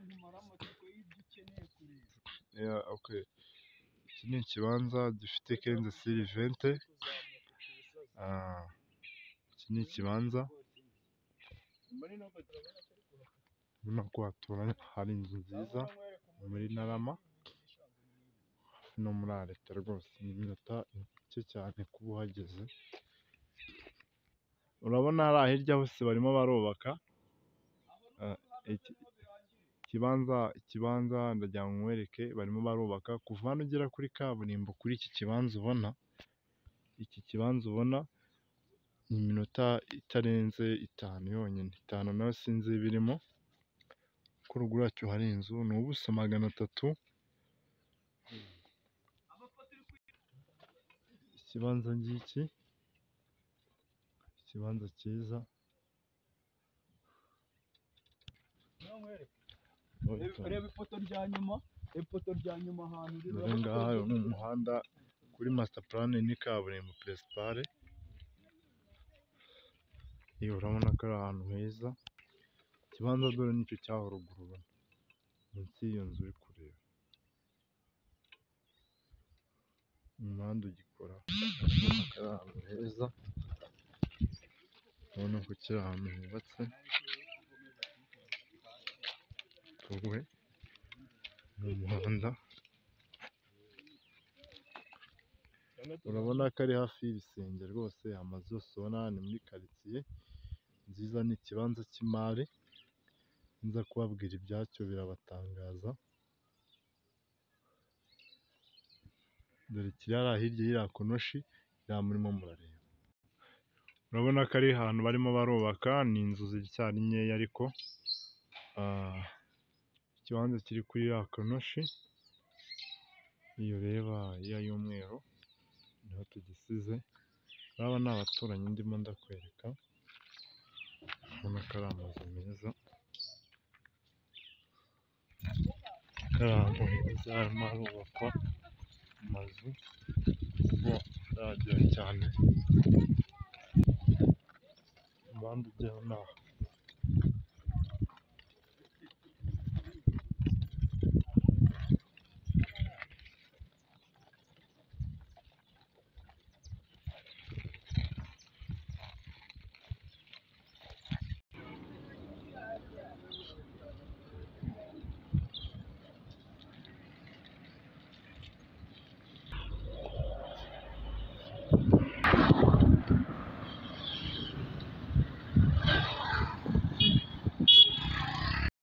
nkumara amatsiko y'ibyo ukeneye kureba. Iki ni ikibanza gifite kenze siri vente, iki ni ikibanza urabona ko haturanye, hari inzu nziza muri Ntarama, no muri Areta rwose, ni iminota mike cyane kuba uhageze, urabona hariya hirya hose barimo barubaka, ikibanza, ikibanza ndagira ngo nkwereke barimo barubaka, kuva hano ugera kuri kaburimbo kuri iki kibanza ubona, iki kibanza ubona ni iminota itarenze itanu yonyine, itanu nayo sinzi ibirimo, ko ruguru yacyo hari inzu, ni ubuso magana atatu, ikibanza ngiki, ikibanza cyiza, Reba ifoto rya nyuma, ifoto rya nyuma ahantu iri, dore ngaha uyu ni umuhanda kuri masitapurane ni kaburimbo peresipare, urabona ko ari ahantu heza, ikibanza dore nicyo cy'aho ruguru ubona, munsi y'iyo nzu uri kureba, umuhanda ugikora, urabona ko ari ahantu heza, urabona ko kiri ahantu hubatse, wowe ni umuhanda, urabona ko ari hafi y'ibisenge rwose, amazu yose ubona ni muri karitsiye nziza, ni ikibanza cy'imari, nza kubabwira ibyacyo birabatangaza, dore kiri hariya hirya y'iriya konoshi, iriya murimo murareba, urabona ko ari ahantu barimo barubaka, ni inzu ziracyari nkeya ariko, ikibanza kiri kuri ya konoshi, iyo ureba iriya y'umweru niho tugisize, urabona ni abaturanyi ndimo ndakwereka, urabona ko ari amazu meza, ko ari ahantu heza harimo harubakwa amazu, ubwo ataragera cyane, umuhanda ujya inaha.